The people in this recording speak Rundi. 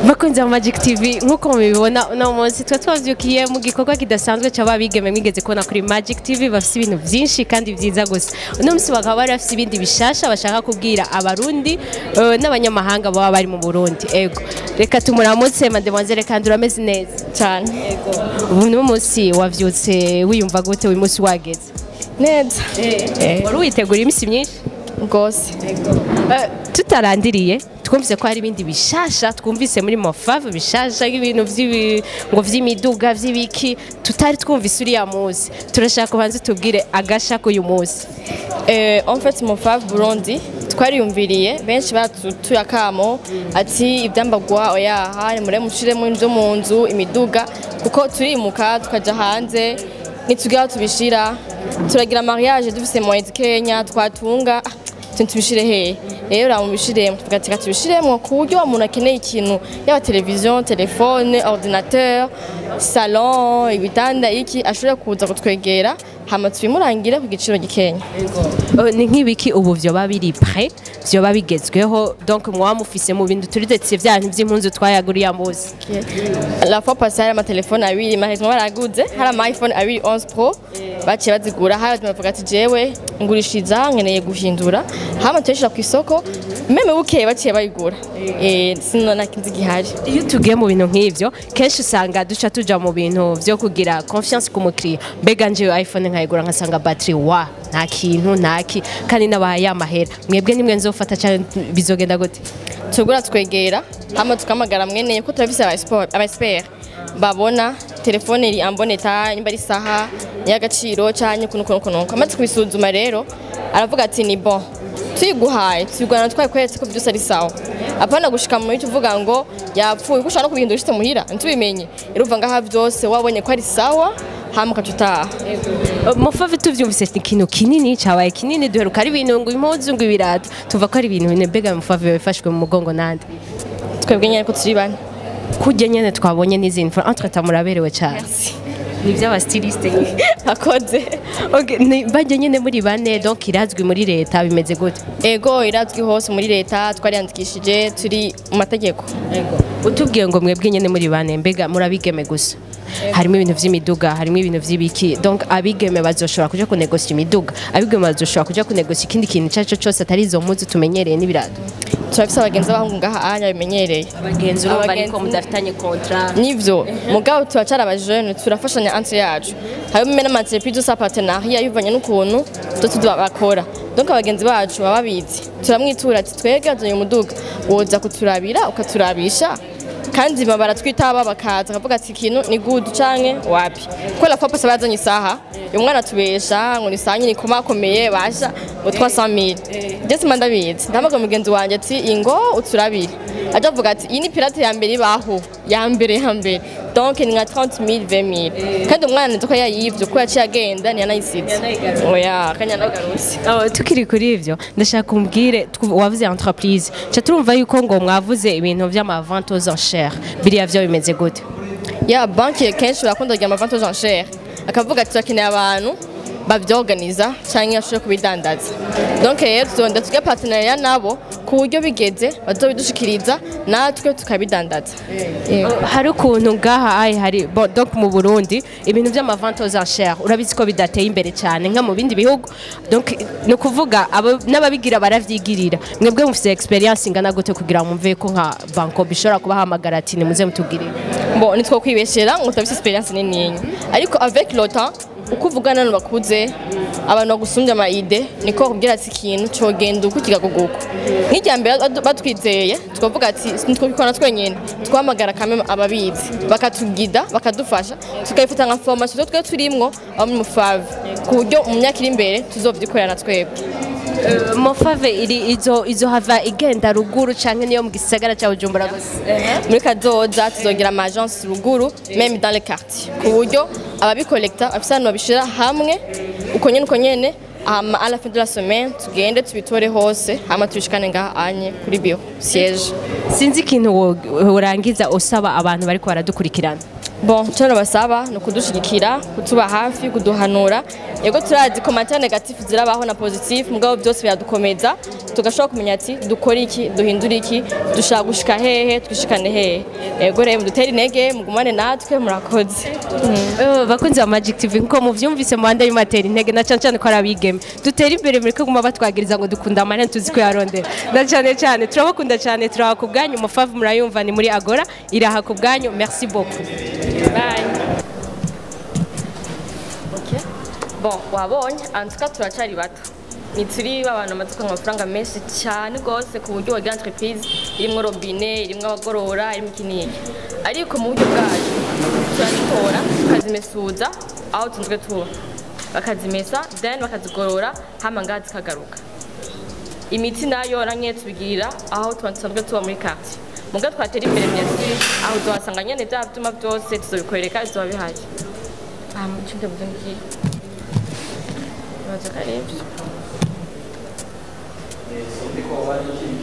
bakunze mu Magic TV nk'uko mubibona uno munsi twa twavyukiye mu gikorwa kidasanzwe cy'ababigeme mwigeze kubona kuri Magic TV bafite ibintu byinshi kandi byiza gusa uno munsi bakaba bari bafite ibindi bishasha bashaka kubwira abarundi eh, n'abanyamahanga baba bari mu Burundi ego reka tumuramutse mademoiselle kandi urameze neza cyane ubu ni umunsi wavyutse wiyumva gute uyu munsi wageze neza wari witegura iminsi myinshi rwose Eh, tutarandiriye twumvise ko hari ibindi bishasha twumvise muri mofave bishasha nk'ibintu vy'ibi- ngo vy'imiduga vy'ibiki tutari twumvise uriya munsi turashaka kubanza tubwire agasha k'uyu munsi Eh, en fait mon fave Burundi twariyumviriye benshi baratuye akamo ati ibyambagwa oyaha nimure mushiremo inzu mu nzu imiduga kuko turimuka tukaja hanze nitugira tubishira turagira mariage dufise mu Kenya twatunga ah, tuntu tubishire hehe rero ramubishiremo tuvuga ati reka tubishiremo ku buryo umuntu akeneye ikintu yaba televiziyo telefone ordinateur salon ibitanda iki ashobora kuza kutwegera hama tubimurangire ku giciro gikenya Eh, ni nk'ibiki ubu vyoba biri pre vyoba bigezweho donc mwaba mufise mu bintu turidetse vyanyu vy'impunzu twayaguriye munsi la fois passée hari amatelefone abiri mahezwa baraguze hari ama iphone abiri 11 pro baciye bazigura hari bavuga ati jewe ngurishiriza nkeneye guhindura hama tuyashira ku isoko meme bukeye baciye bayigura eh sino nakinzi gihari iyo tugiye mu bintu nk'ivyo kenshi usanga duca tuja mu bintu vyo kugira confiance ku mukiriya mbega nje iphone nkayigura nkasanga battery wa nta kintu ntaki kandi nabahaye amahera mwebwe nimwe nzofata cyane bizogenda gute tugura twegera hama tukamagara mweneye ko turafise aba sport aba expert babona telefone iri amboneta nimba ari saha y'agaciro cyanye kuno kuno kuno amaze kubisuzuma rero aravuga ati ni bon tuyiguhaye tuyigurana twakweretse ko byose ari sawa apana gushika mu cyo uvuga ngo yapfuye ko ushaka no kubihindura ushite muhira ntubimenye rero uva ngaha byose wabonye ko ari sawa hama ukacutaha mufave tuvyumvise ni ikintu kinini cabaye kinini duheruka ari ibintu ngo impuzu ngo ibirato tuva ko ari ibintu bine mbega mufave bifashwe mu mugongo nande twebwe nyine ko turi bane kurya nyene twabonye n'izindi fois entre temps muraberewe cyane ni iby'abastiliste nyine akoze Okay, ni- bajya nyine muri bane donc irazwi muri leta bimeze gute ego irazwi hose muri leta twariyandikishije turi mu mategeko utubwiye ngo mwebwe nyine muri bane mbega murabigeme gusa harimo ibintu vy'imiduga harimo ibintu vy'ibiki donc abigeme bazoshobora kuja kunegosia imiduga abigeme bazoshobora kuja kunegosia ikindi kintu icyo ari cyo cyose atari izo mpuzu tumenyereye n'ibirato turafise abagenzi b'abahungu ngaha anya bimenyereye abagenzi urumva Abagenzi- ariko mudafitanye kontra nivyo mugabo turacara abajene turafashanya entre yacu harimo mena amaentreprise sa partenariat bivanye n'ukuntu tutu bakora donc abagenzi bacu baba babizi turamwitura ati twebwe azanye umuduga woza kuturabira ukaturabisha kandi baba baratwitaba bakaza bakavuga ati ikintu ni good canke wapi ko la fois passée bazanye isaha uyu mwana atubesha ngo ni isaha nyine ikomakomeye basha ngo 300000 je sima ndabizi ndamaga mugenzi wanje ati ingo uturabire aja avuga ati iyi ni pirate ya mbere ibaho ya mbere ya mbere donc ni nka 30000 20000 kandi umwana nzi ko yayivye ko yaciye agenda ntiyanayisize oya kanyanagarutse Oh, tukiri kuri ivyo ndashaka umbwire twu- wavuze entreprise ca turumva yuko ngo mwavuze ibintu vy'amavente aux enchères biriya vyo bimeze gute ya banki kenshi barakunda kugira amavante aux enchères akavuga ati turakeneye abantu babyorganiza cyangwa bashobora kubidandaza donc rero tuzonda tujya partenariat nabo ku buryo bigeze bazobidushikiriza natwe tukabidandaza Yego. hari ukuntu ngaha ai hari bon, donc mu Burundi ibintu vy'amavente aux enchères urabizi ko bidateye imbere cyane nka mu bindi bihugu donc ni ukuvuga abo- n'ababigira baravyigirira mwebwe mufise experience ingana gute kugira ngo mumve ko nka banko bishobora kubahamagara ati nimuze mutugirire bon nitwo kwibeshera ngo utabise experience nininya ariko avec le temps uko uvugana n'abantu bakuze abantu bagusumbya amayide niko bakubwira ati ikintu cogenda uku kigaguguka nk'ijya mbere badu- batwizeye tukavuga ati ntitwabikora twenyine twahamagara kamwe ababizi bakatugida bakadufasha tukayifata nka formation twe turimwo abo muri mufave ku buryo mu myaka iri imbere tuzovyikorera twebwe mofave iri izo izo hava igenda ruguru canke niyo mu gisagara ca Bujumbura gusa muri kazoza tuzogira ama agence ruguru même dans les quartiers ku buryo ababikolekta bafise ahantu babishira hamwe uko nyene uko nyene hama à la fin de la semaine tugende tubitore hose hama tubishikane ngaha anye kuri bio siège sinzi ikintu wo- worangiza usaba abantu bariko baradukurikirana bon icyo nabasaba ni ukudushigikira kutuba hafi kuduhanura yego turazi komantere negatifu zirabaho na positif mugabo byose biradukomeza tugashobora kumenya ati dukora iki duhindura iki dushaka gushika hehe twishikane hehe yego rero mudutere intege mugumane natwe murakoze Eh, bakunzi ba Magic TV nko muvyumvise muhanda y'umatera intege na cyane cyane ko ari abigeme dutera imbere muri kuguma batwagiriza ngo dukunda amahera tuzi ko yarondera na cyane cyane turabakunda cyane turaha ku bwanyu mufavu murayumva ni muri agora iraha ku bwanyu merci beaucoup Bye. Okay. Bon, wabonye antuka turacari bato nituri babana amaduka amafaranga menshi cyane rwose ku buryo wagira entreprise irimwo robine irimwo abagorora irimwo iki n'iki ariko mu buryo bwacu turazitora tukazimesuza aho tunzwe tuba bakazimesa then bakazigorora hama ngaha zikagaruka imiti nayo namwe tubigirira aho tuba dusanzwe tuba muri quartier muga twatera imbere myasi aho tuhasanga nyene bya byuma byose tuzobikwereka bizoba bihari aha mu cyumba buze ngiye Ibaza ko ari ibyo.